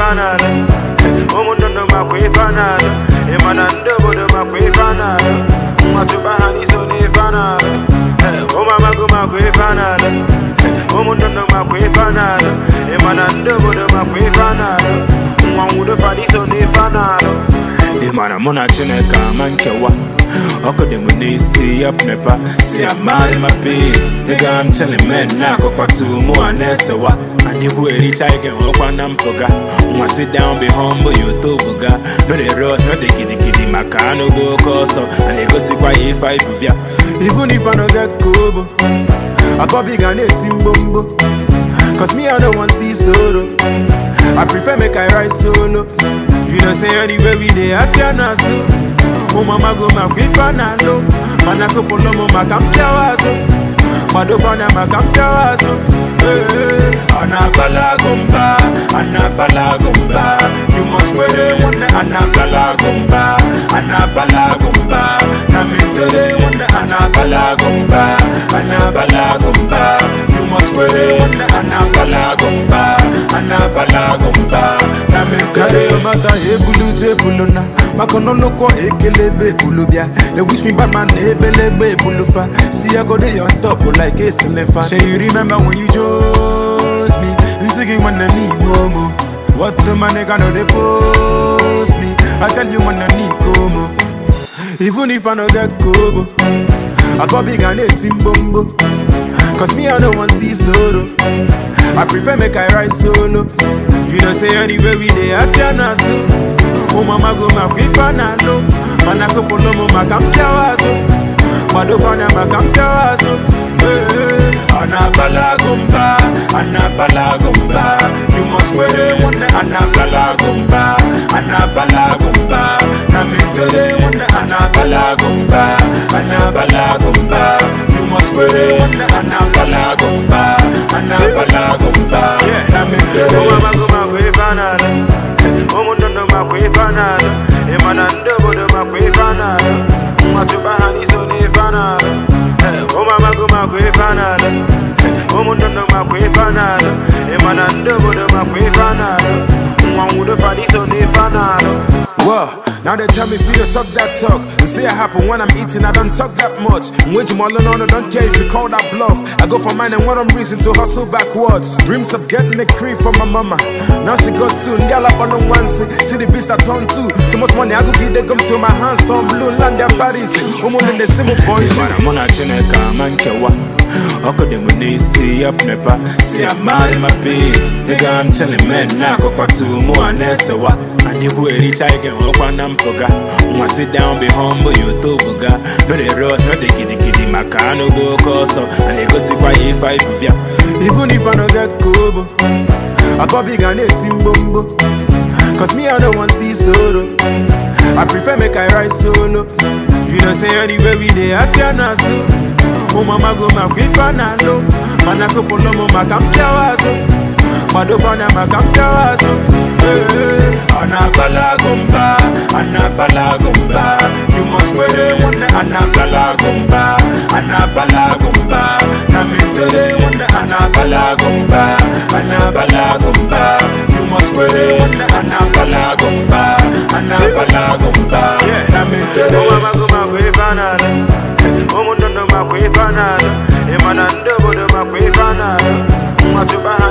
anara ụmụndụndụ makwa ife anara ịmana ndị obodo makwa ife anara nwatụba ha n'iso n'ife anara ụmụamago makwa ife anara ụmụndụndụ makwa ife anara ịmana ndị obodo makwa ife anara nwa nwudo fa n'iso n'ife anara ịmana mụ na chineke ama nkewa ọkụ dị m n'isi ya mepa si amaghị ma peace nigga I'm chilling men na-akọkwatu mụ a na-esewa adịkwu ericha ike nwekwa na mpụga nwa sit down be humble you tobuga no dey rush no dey gidigidi maka anụ bụ oke ọsọ a na-egosikwa ya ife anyị bụ bịa even if I no get kobo akọbi ga na-eti mgbomgbo cause me I no wan see solo I prefer make I ride solo you know say anywhere we dey afia na so ụmụamago makwa ife a na-alụ mana kụpụlụ m maka mpịawa azụ madokwana maka mpịawa azụ anabalago mba anabalago mba you must were anabalago mba anabalago mba na mindere anabalago mba anabalago mba you must were anabalago mba anabalago mba na mindere mata ebulu ebulu na maka n'ọlụkọ ekelebe ebulu bịa they wish me bad man na ebelebe ebulu fa see I go dey on top like eselefa shey you remember when you chose me nsị gị nwanne n'igbo mo what the man nigga no dey post me I tell you nwanne n'iko mo even if I no get kobo akọbi ga na-eti mgbomgbo cause me I no wan see solo I prefer make I ride solo you know say anywhere we dey afia na so ụmụamago makwa ife a na-alụ mana kụpụlụ m maka mpịawa azụ madokwana maka mpịawa azụ anabalago mba anabalago mba you must were anabalago mba anabalago mba na mindere anabalago mba anabalago mba you must were anabalago mba anabalago mba na mindere ụmụndụndụ makwa ife anara ịmana ndị obodo makwa ife anara nwatụba ha n'iso n'ife anara ụmụamago makwa ife anara ụmụndụndụ makwa ife anara ịmana ndị obodo makwa ife anara nwa nwudo fa n'iso n'ife anara Whoa, now they tell me for you talk that talk and say it happen when I'm eating, I don't talk that much. Wage all on, I don't care if you call that bluff. I go for mine and what I'm reason to hustle backwards. Dreams of getting a cream from my mama. Now she got two, ngala on the one see, see the beast I turn two. Too much money, I go give they come to my hands, turn blue, land their bodies. Woman in the same boys. Mona chineka mankewa. ọkụ dị m n'isi ya mepa si amaghị ma peace nigga I'm chilling men na-akọkwatu mụ a na-esewa adịkwu ericha ike nwekwa na mpụga nwa sit down be humble you tobuga no dey rush no dey gidigidi maka anụ bụ oke ọsọ a na-egosikwa ya ife anyị bụ bịa even if I no get kobo akọbi ga na-eti mgbomgbo cause me I no wan see solo I prefer make I ride solo you know say anywhere we dey afia na so ụmụamago makwa ife a na-alụ mana kụpụlụ m maka mpịawa azụ madokwana maka mpịawa azụ anabalago mba anabalago mba you must were anabalago mba anabalago mba na mindere anabalago mba anabalago mba you must were anabalago mba anabalago mba na mindere ụmụamago makwa ife a na-alụ ụmụndụndụ makwa ife anara ịmana ndị obodo makwa ife anara nwatụba ha